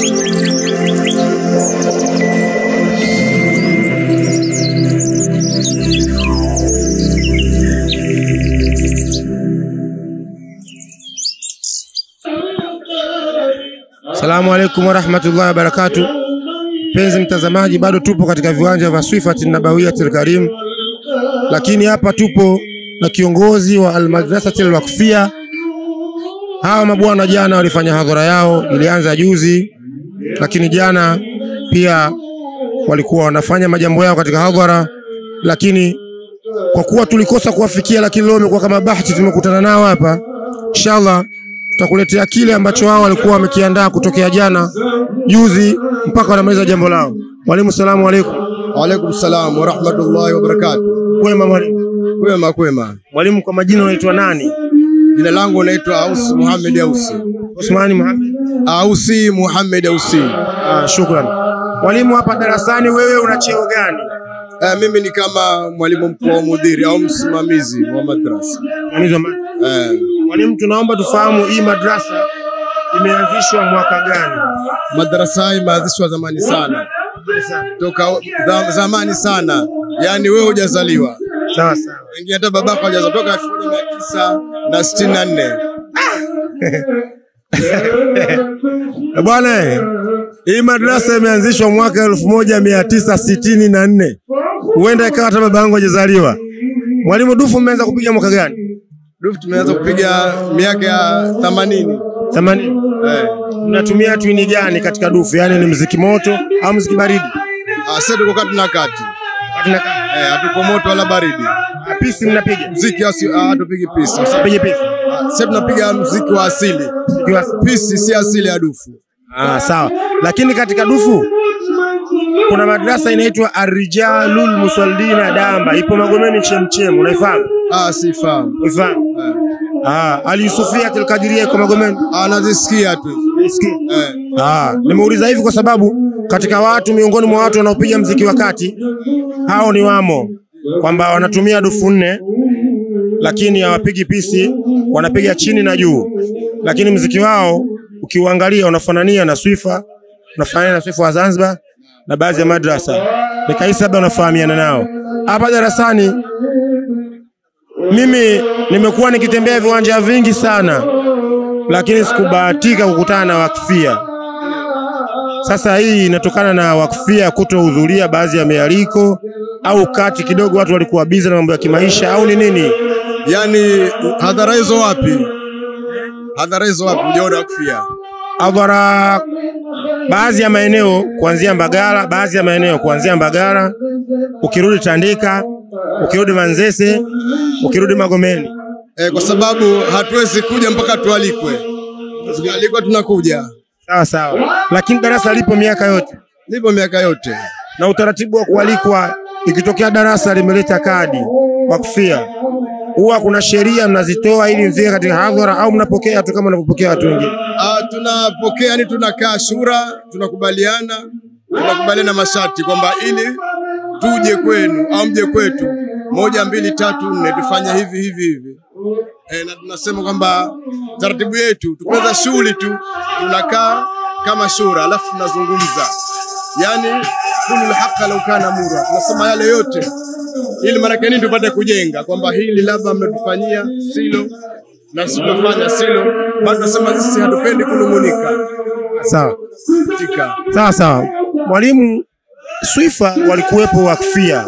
Assalamu alaikum warahmatullahi wabarakatuh. Mpenzi mtazamaji, bado tupo katika viwanja vya Swifati Nabawiyatil Karim, lakini hapa tupo na kiongozi wa Almadrasatil Wakfia. Hawa mabwana jana walifanya hadhara yao, ilianza juzi, lakini jana pia walikuwa wanafanya majambo yao katika hadhara, lakini kwa kuwa tulikosa kuwafikia, lakini leo imekuwa kama bahati, tumekutana nao hapa. Inshallah tutakuletea kile ambacho wao walikuwa wamekiandaa kutokea jana juzi mpaka wanamaliza jambo lao. Mwalimu, salamu alaikum. Waalaikum salam wa rahmatullahi wa barakatuh. Kwema mwalimu. Kwema kwema. Mwalimu, kwa majina unaitwa nani? Jina langu naitwa Ausi Muhammad Ausi. Usmani Muhammad. Ausi Muhammad Ausi. Ah, shukran. Mwalimu, hapa darasani wewe una cheo gani? Eh, mimi ni kama mwalimu mkuu wa mudhiri au msimamizi wa madrasa. Mwalimu, ma- Eh, Mwalimu, tunaomba tufahamu hii madrasa imeanzishwa mwaka gani? madrasa hii imeanzishwa zamani sana, toka za, zamani sana, yaani wewe hujazaliwa, Sawa sawa. wengine hata babako hajazaliwa, toka elfu moja mia tisa na sitini na nne. Eh, Bwana, eh, hii madrasa imeanzishwa mwaka elfu moja mia tisa sitini na nne. Huenda ikawa hata baba yangu hajazaliwa. Mwalimu, dufu mmeanza kupiga mwaka gani? Dufu tumeanza kupiga miaka ya themanini. Themanini. Eh, Mnatumia twini gani katika dufu? Yaani ni mziki moto au mziki baridi? ah, sasa tuko kati na kati, Katina eh, hatuko moto wala baridi. pisi mnapiga? Mziki asi- ah, hatupigi pisi. Pige pisi. Ah, Sasa tunapiga mziki wa asili. Ikiwa Pisi si asili ya dufu. Ah, sawa. Lakini katika dufu kuna madrasa inaitwa Arrijalul Musallina Damba, ipo Magomeni Chemchem, unaifahamu? Ah, sifahamu. Unaifahamu? Eh, Ah, Ali Sufia Tilkadiria iko Magomeni. ah, nazisikia tu. Nisikie. Eh, Ah, nimeuliza hivi kwa sababu katika watu miongoni mwa watu wanaopiga mziki wa kati hao ni wamo kwamba wanatumia dufu nne lakini hawapigi pisi, wanapiga chini na juu, lakini mziki wao ukiuangalia unafanania na Swifa, unafanania na Swifa wa Zanzibar na baadhi ya madrasa. Nikahisi labda unafahamiana nao. Hapa darasani mimi nimekuwa nikitembea viwanja vingi sana, lakini sikubahatika kukutana na wakfia. Sasa hii inatokana na wakfia kutohudhuria baadhi ya mialiko au kati kidogo watu walikuwa biza na mambo ya kimaisha au ni nini? yaani hadhara hizo wapi? Hadhara hizo wapi? Hujaona kufia. Hadhara baadhi ya maeneo kuanzia Mbagala, baadhi ya maeneo kuanzia Mbagala, ukirudi Tandika, ukirudi Manzese, ukirudi Magomeni. Eh, kwa sababu hatuwezi kuja mpaka tualikwe. Tukialikwa tunakuja. Sawa sawa, lakini darasa lipo miaka yote Lipo miaka yote. na utaratibu wa kualikwa, ikitokea darasa limeleta kadi wakfia, huwa kuna sheria mnazitoa ili mfike katika hadhara au mnapokea tu kama mnavyopokea watu wengine? Ah, tunapokea yani, tunakaa shura, tunakubaliana, tunakubaliana masharti kwamba ili tuje kwenu au mje kwetu, moja, mbili, tatu, nne, tufanye hivi hivi hivi. E, na tunasema kwamba taratibu yetu tukianza shughuli tu tunakaa kama shura, alafu tunazungumza, yani kulul haqa lau kana mura, tunasema yale yote ili maanake nini, tupate kujenga kwamba hili labda mmetufanyia silo na silofanya silo, bado tunasema sisi hatupendi kunung'unika Sawa katika sawa sawa. Mwalimu, Swifa walikuwepo wakfia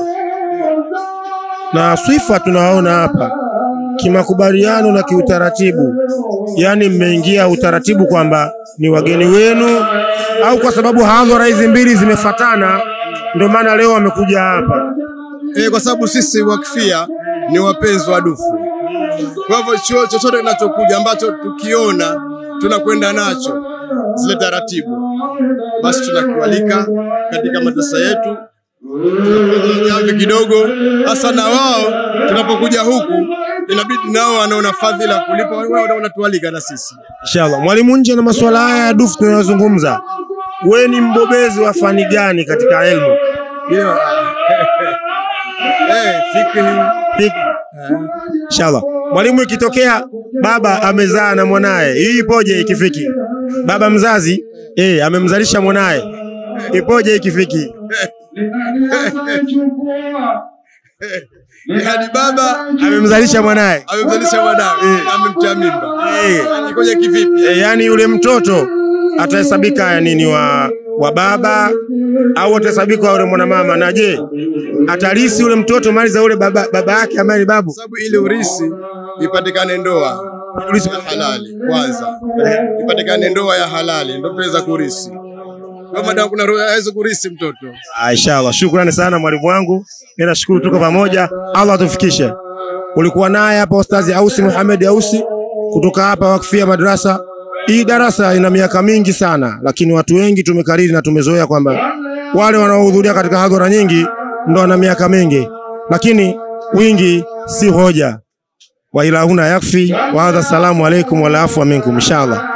na Swifa tunawaona hapa kimakubaliano na kiutaratibu, yaani mmeingia utaratibu kwamba ni wageni wenu, au kwa sababu hadhara hizi mbili zimefatana ndio maana leo wamekuja hapa? e, kwa sababu sisi wakfia ni wapenzi wa dufu. Kwa hivyo cho- chochote kinachokuja ambacho tukiona tunakwenda nacho zile taratibu, basi tunakiwalika katika madrasa yetu, tunafanya jamvi kidogo. Hasa na wao tunapokuja huku, inabidi nao wanaona fadhila kulipa wao, wanatualika na sisi. Inshallah. Mwalimu, nje na masuala haya ya dufu tunayozungumza, we ni mbobezi wa fani gani katika elimu? Hiyo eh, fikhi Fiki. Inshallah. Mwalimu, ikitokea baba amezaa na mwanaye, hii ipoje ikifiki? baba mzazi eh, amemzalisha mwanaye. Ipoje ikifiki? Yaani baba Amemzalisha mwanaye amemzalisha mwanawe, amemtia mimba. eh, Ikoje kivipi? eh, yani yule mtoto atahesabika ya nini wa, wa baba au atahesabika wa yule mwanamama? Na je, atalisi yule mtoto mali za yule baba, baba yake ambaye ni babu? Sababu ili urisi ipatikane ndoa urisi ya halali kwanza, ipatikane ndoa ya halali ndio tuweza kurisi. Kwa maana kuna roho hawezi kurisi mtoto. Ah, Inshallah, shukrani sana mwalimu wangu, mimi nashukuru tuko pamoja. Allah atufikishe. Ulikuwa naye hapa Ustazi Ausi Muhammad Ausi kutoka hapa Wakfia Madrasa. Hii darasa ina miaka mingi sana, lakini watu wengi tumekariri na tumezoea kwamba wale wanaohudhuria katika hadhara nyingi ndo wana miaka mingi, lakini wingi si hoja. Wa ila huna yakfi wa hadha, salamu alaikum wala afwa minkum inshallah.